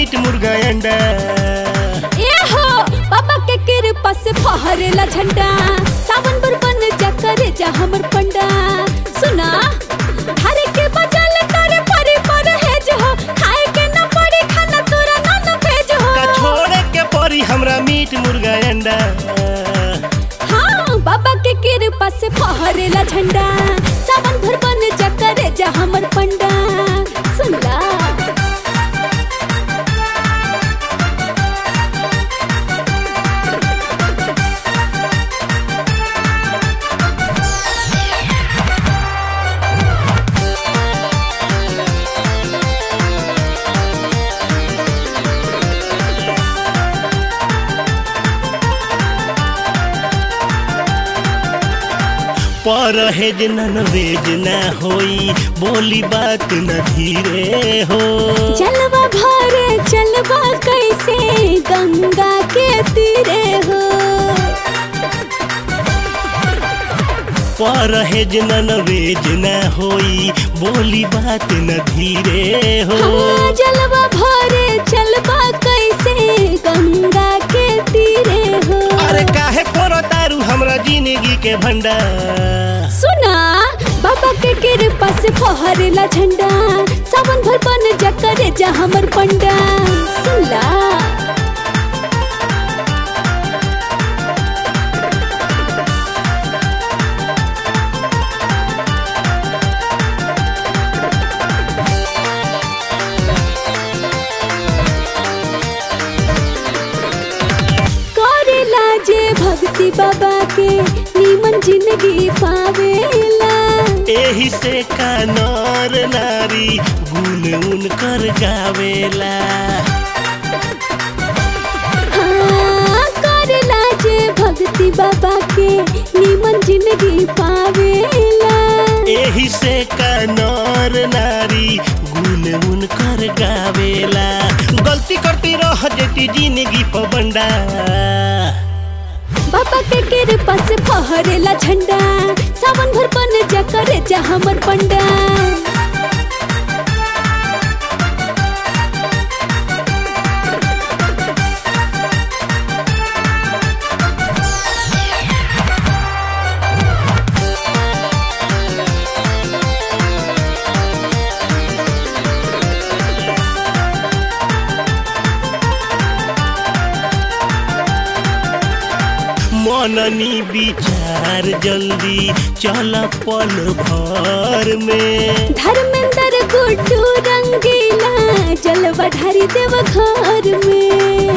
meat मुर्गा अंडा ए हो बाबा के कृपा से फहरेला झंडा सावन भर बन जा करे जा हमर पंडा सुना हरे के बजल करे परे पर है जो हो खाए के न पड़ी खाना तोरा न न भेज हो का छोड़े के परी हमरा मीट मुर्गा अंडा हाँ बाबा के कृपा से फहरेला झंडा सावन भर बन जा करे जा हमर पंडा सुनला परहेज नन वेज ना होई बोली बात न धीरे हो चलवा भरे चलवा कैसे गंगा के तीरे हो परहेज नन वेज ना होई बोली बात न धीरे हो हाँ जलवा भरे चलवा कैसे गंगा के तीरे हो अरे काहे करो तारू हमरा जिंदगी के भंडार सुना बाबा के कृपा से फहरेला झंडा सावन भर बन जा करे जा हमर पंडा सुनला करेला जे भक्ति बाबा के नीमन जिंदगी पावेला एही से का नर नारी गुन उन कर गावेला हाँ, करेला जे भक्ति बाबा के नीमन जिंदगी पावेला एही से का नर नारी गुन उन कर गावेला गलती करती रह जेती जिंदगी पबंडा बाबा के कृपा से फहरेला झंडा सावन भर बन जा करे जा हमर पंडा मननी विचार जल्दी चल पल भर में धर्मेंद्र गुड्डू रंगीला जलवा ढारी देव घर में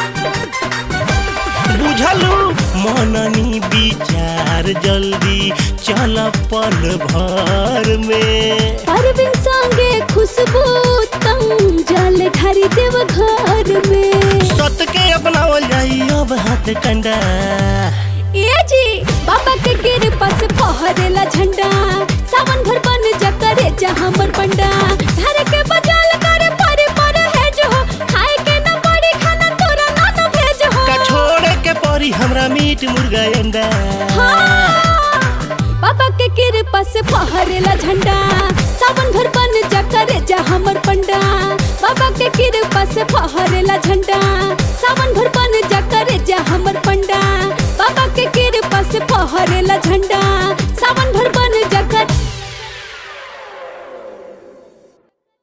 बुझलू मननी विचार जल्दी चल पल भर में अरविंद संगे खुशबू तम जल ढारी देव घर में सत के अपनावल जाई अब हाथ कंडा ए जी बाबा के कृपा से फहरेला झंडा सावन भर बन जा करे जा हमर पंडा धर के बजाल करे परे परे है जो हो खाए के न पड़ी खाना तोरा ना न भेज हो का छोड़े के परी हमरा मीट मुर्गा अंडा हाँ, बाबा के कृपा से फहरेला झंडा सावन भर बन जा करे जा हमर पंडा बाबा के कृपा से फहरेला झंडा सावन भर बन जा करे जा हमर पंडा बाबा के कृपा से फहरेला झंडा सावन भर बन जा